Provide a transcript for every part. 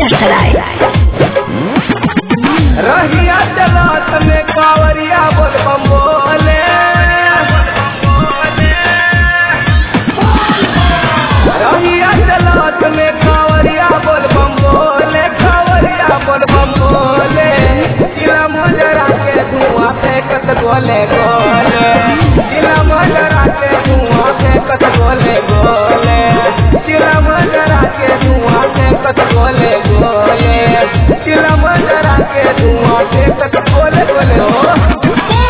खिदसराय रहिया चलत में कावरिया बोल बम बोले रहिया चलत में कावरिया बोल बम बोले कावरिया बोल बम बोले जिला मजरा के धुआं फेंकत गोले गोले जिला मजरा के धुआं फेंकत गोले गोले जिला मजरा के धुआं फेंकत गोले गोले जिला मजरा के धुआं फेंकत गोले गोले हो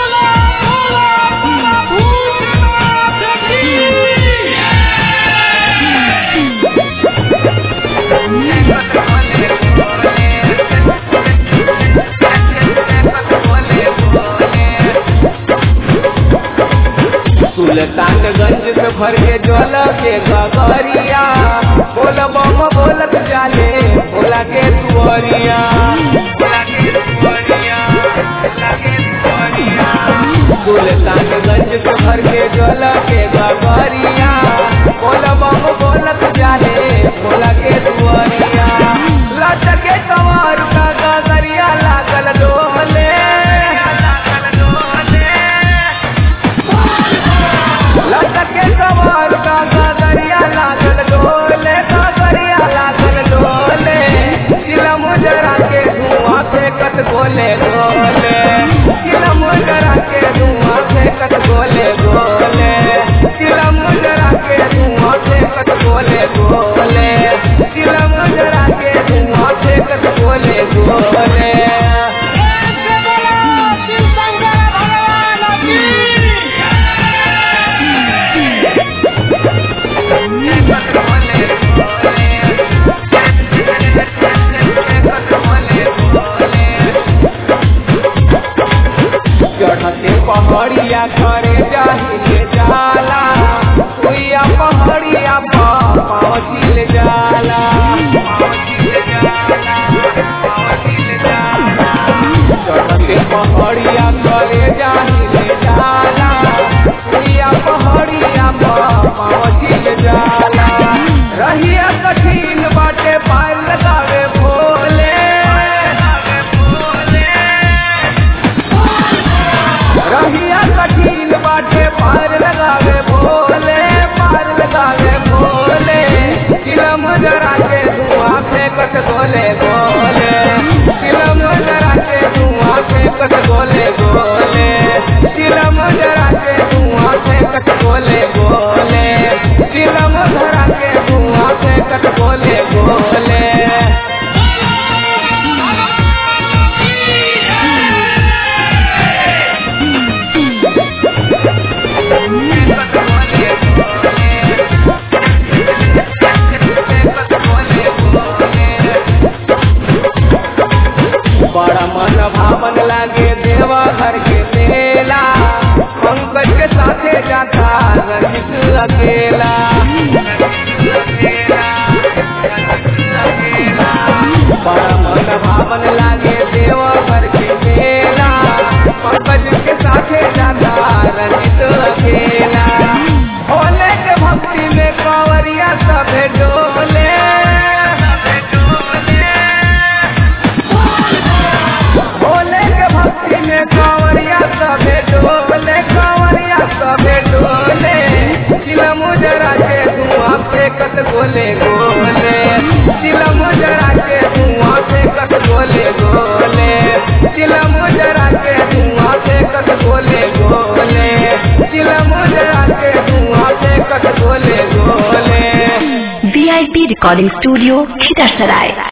सुल्तानगंज से भर के जल के गगरिया बोल बम बोलत जाले बोला के तुअरिया सुल्तानगंज से भर के जल के गगरिया बोल बम बोलत जाले बोला के तुअरिया लटके कमर का गगरिया लागल डोले लटके कमर का गगरिया लागल डोले गगरिया लागल डोले चिलम जरा के धुआं फेंकत गोले गोले चिलम जरा के धुआं फेंकत गोले गोले चिलम जरा के धुआं फेंकत गोले गोले चिलम जरा के धुआं फेंकत गोले गोले चढ़ते पहाड़िया करे जाहिले जाला सुइया पहाड़िया पहुँचिल जाला चढ़ते पहाड़िया करे जाहिले जाला सुइया पहाड़िया पहुँचिल जाला रहिया कठिन बाटे पार लगावे भोले रहिया कठिन बाटे पार लगावे भोले पार लगावे भोले चिलम जरा के धुआं फेंकत गोले गोले चिलम जरा के धुआं फेंकत गोले गोले चिलम जरा के धुआं फेंकत गोले गोले चिलम जरा के धुआं फेंकत गोले गोले बड़ा मन भावन लागे देवा घर के मेला पंकज के साथे जाता रंजित अकेला बड़ा मन भावन लागे देवा घर के मेला पंकज के साथे जाता रंजित अकेला भोले के भक्ति में कांवरिया सभे डोले भोले के भक्ति में कांवरिया सबे डोले कांवरिया सबे डोले चिलम जरा के धुआं फेंकत गोले गोले चिलम जरा के धुआं फेंकत गोले गोले चिलम जरा के धुआं फेंकत गोले गोले चिलम जरा के धुआं फेंकत गोले गोले वीआईपी रिकॉर्डिंग स्टूडियो खिदसराय